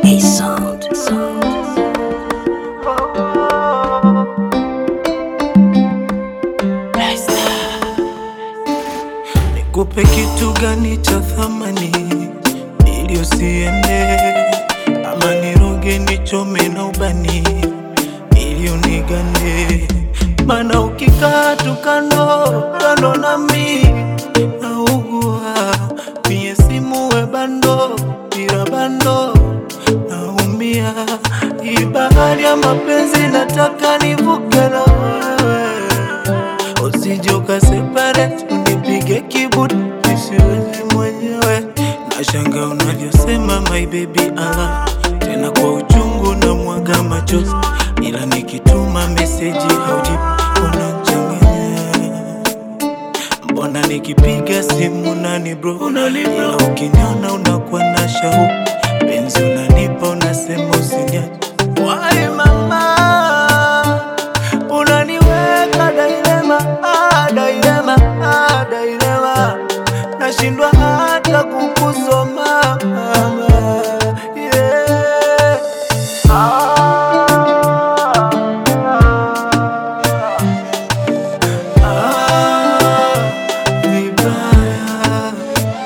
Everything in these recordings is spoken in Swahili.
A sound. sound. Nikupe kitu gani cha thamani ili usiende, ama niroge nichome na ubani ili unigande, mana ukikaa tu kando kando nami naugua, mie simu we bando bila bando naumia, hii bahari ya mapenzi nataka nivuke na wewe Usije ukaseparate unipige kibuti nisiwezi mwenyewe. Nashanga unavyosema my baby I love tena kwa uchungu na mwaga machozi, ila nikituma meseji haujibu unachanganya. Mbona nikipiga simu nani bro, ila ukiniona unakuwa na shauku, penzi unanipa unasema usiniache. Why mama unaniweka dailema, ah, dailema, ah, dailema, nashindwa hata kukusoma mama, yeah. ah, ah, vibaya.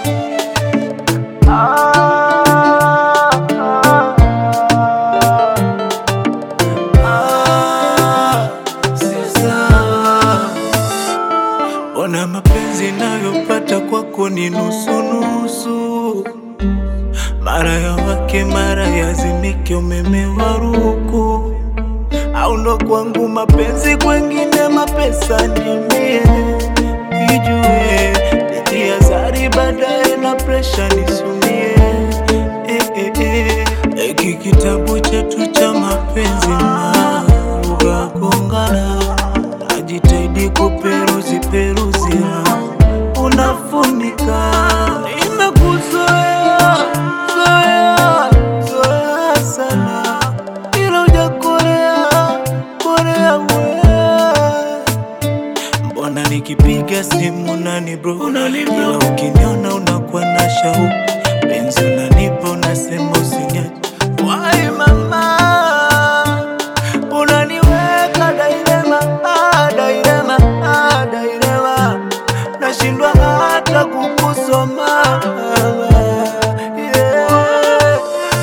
Ah, si sawa. Ona mapenzi nayopata kwako ni nusu nusu, mara ya wake mara yazimike, umeme wa ruku au ndo kwangu mapenzi, kwengine mapesa nimie ijue nitia zari baadaye na presha nisumie eh, eh, eh. Eki kitabu chetu cha mapenzi na lugha gongana, najitahidi kuperuzi peruzia, unafunika nimekuzoea zoea zoea sana, ila ujakorea korea wewe Mbona nikipiga simu nani bro, ila ukiniona unakuwa na shauku, penzi unanipa unasema usiniache. Why mama unaniweka dailema, ah, dailema, ah, dailema, nashindwa hata kukusoma yeah.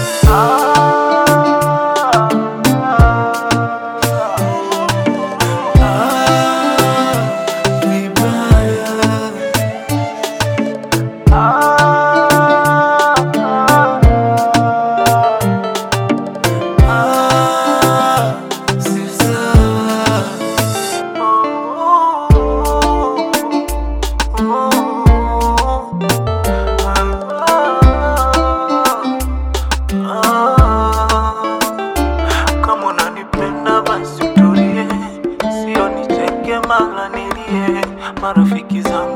ah, ah, vibaya. Ah, si sawa. Kama unanipenda basi utulie, sio nicheke mara nilie. Marafiki zangu